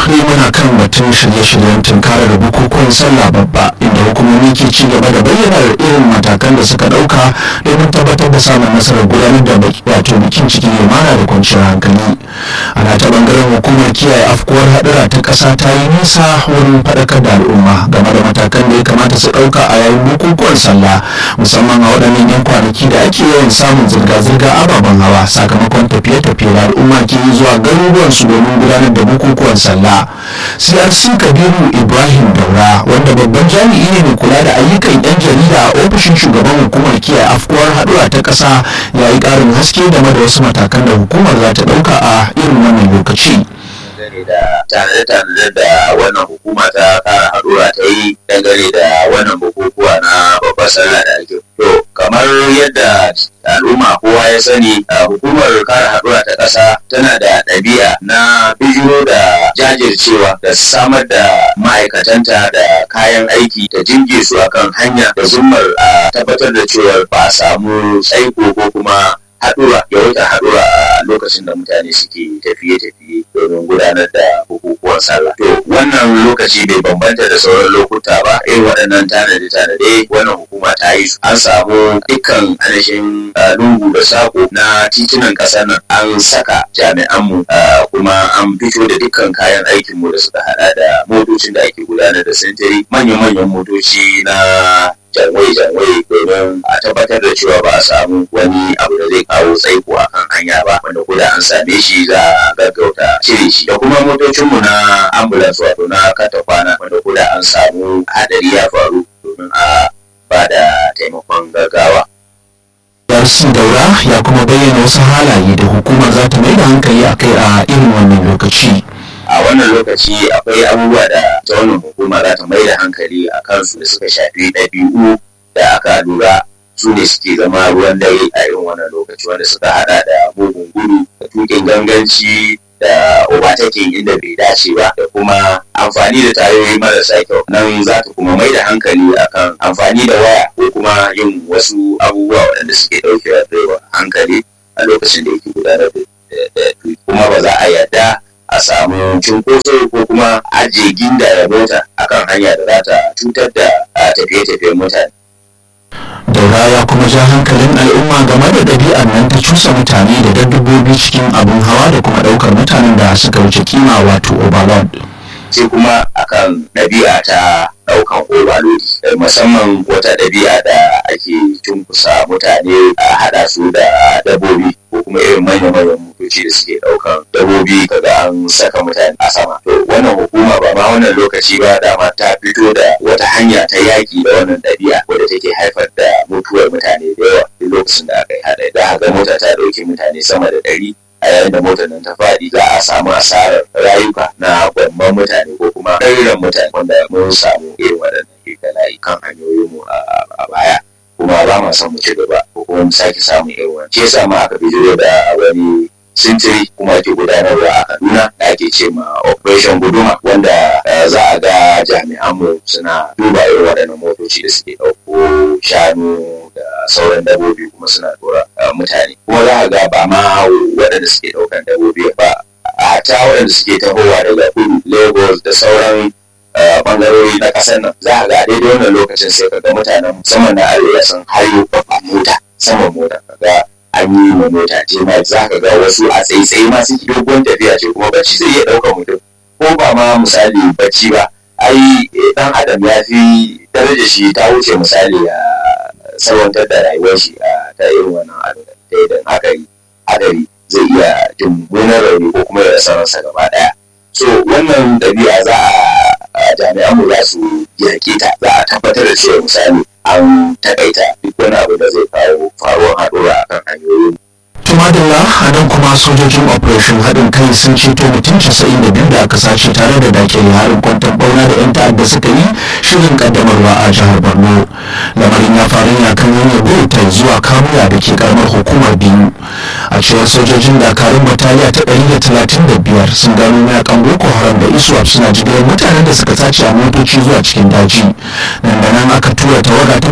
ne muna kan batun shirye-shiryen tunkarar bukukuwan sallah babba inda hukumomi ke ci gaba da bayyana irin matakan da suka dauka domin tabbatar da samun nasarar gudanar da wato bikin cikin lumana da kwanciyar hankali ana ta bangaren hukumar kiyaye afkuwar hadura ta kasa ta yi nisa wurin faɗakar da al'umma game da matakan da ya kamata su ɗauka a yayin bukukuwan sallah musamman a waɗannan yan kwanaki da ake yawan samun zirga-zirga ababen hawa sakamakon tafiye-tafiye da al'umma ke yi zuwa garuruwansu domin gudanar da bukukuwan sallah crc kabiru ibrahim daura wanda babban jami'i ne mai kula da ayyukan yan jarida a ofishin shugaban hukumar kiyaye afkuwar haɗura ta ƙasa ya yi ƙarin haske game da wasu matakan da hukumar za ta ɗauka a irin wannan lokaci dangane da tanade-tanade da wannan hukuma ta kara haɗura ta yi dangane da wannan bukukuwa na babbar sallah da ake to kamar yadda al'umma kowa ya sani hukumar kare haɗura ta ƙasa tana da ɗabi'a na bijiro da jajircewa da samar da ma'aikatanta da kayan aiki ta jinge su akan hanya da zummar a tabbatar da cewa ba a samu tsaiko ko kuma haɗura yawaita haɗura a lokacin da mutane suke tafiye-tafiye domin gudanar da bukukuwan sallah. To wannan lokaci bai bambanta da sauran lokuta ba irin waɗannan tanade-tanade wannan hukuma ta yi su. An samu dukkan ainihin lungu da sako na titunan ƙasar nan an saka jami'anmu kuma an fito da dukkan kayan aikinmu da suka haɗa da motocin da ake gudanar da sintiri manya-manyan motoci na janwai-janwai domin a tabbatar da cewa ba a samu wani abu da zai kawo tsaiko a kan hanya ba wanda ko da an same shi za a gaggauta cire shi da kuma motocinmu na ambulance wato na kata kwana wanda ko da an samu hadari ya faru domin a ba da taimakon gaggawa. Darsi Daura ya kuma bayyana wasu halaye da hukumar za ta mai da hankali a kai a irin wannan lokaci. a wannan lokaci akwai abubuwa da ta wannan hukuma za ta mai da hankali a kansu da suka shafi ɗabi'u da aka lura su ne suke zama ruwan dare a irin wannan lokaci wanda suka hada da mugun gudu da tukin ganganci da overtaking inda bai dace ba da kuma amfani da tayoyi marasa kyau nan za ta kuma mai da hankali akan amfani da waya ko kuma yin wasu abubuwa waɗanda suke ɗauke da hankali a lokacin da yake gudanar da kuma ba za a yarda a samu cunkoso ko kuma ajiye ginda ya mota akan hanya da za ta cutar da tafiye-tafiyen mutane. daura ya kuma ja hankalin al'umma game da ɗabi'ar nan ta cusa mutane da dabbobi cikin abin hawa da kuma ɗaukar mutanen da suka wuce kima wato overload. sai kuma akan ɗabi'a ta ɗaukan overload musamman wata ɗabi'a da ake cunkusa mutane a haɗa su da dabbobi ko kuma irin manya-manyan motoci da suke ɗaukan dabbobi kaga an saka mutane a sama to wannan hukuma ba ma wannan lokaci ba dama ta fito da wata hanya ta yaƙi da wannan ɗabi'a wadda take haifar da mutuwar mutane da yawa duk lokacin da aka yi haɗa da ga mota ta ɗauki mutane sama da ɗari a yayin da motar nan ta faɗi za a samu asarar rayuka na gwamman mutane ko kuma ɗariran mutane wanda mun samu irin waɗannan kirkala'i kan hanyoyinmu a baya kuma ba ma son mu ci gaba ko kuma mu sake samun irin wani. Shi yasa ma aka bijiro da wani sintiri kuma ke gudanarwa a Kaduna da ake ce ma Operation Guduma wanda za a ga jami'anmu suna duba irin waɗannan motoci da suke ɗauko shanu da sauran dabbobi kuma suna dora mutane kuma za a ga ba ma waɗanda suke ɗaukan dabbobi ba a ta waɗanda suke tahowa daga kudu Lagos da sauran bangarori na ƙasar nan za a ga daidai wannan lokacin sai ka ga mutanen musamman na arewa sun hayo babban mota saman mota kaga an yi ma mota ce ma za ka ga wasu a tsaitsaye ma suke dogon tafiya ce kuma bacci zai iya ɗaukar mutum ko ba ma misali bacci ba ai dan adam ya fi daraja shi ta wuce misali a salwantar da rayuwar shi a ta irin wannan abin da idan aka yi hadari zai iya jin gonar rauni ko kuma ya rasa ransa gaba ɗaya so wannan ɗabi'a za a jami'an mu za su yaƙe ta za a tabbatar da cewa misali an takaita duk wani abu da zai kawo faruwar haɗura akan hanyoyin tumadilla a nan kuma sojojin operation haɗin kai sun ceto mutum 92 da aka sace tare da dakile harin kwantar bauna da 'yan ta'adda suka yi shirin kaddamarwa a jihar borno lamarin ya faru ne kan hanyar bauta zuwa kamuya da ke karamar hukumar biyu a cewar sojojin dakarun bataliya ta 135 sun gano mayakan boko haram da iswap suna jigilar mutanen da suka sace a motoci zuwa cikin daji nan da nan aka tura tawaga ta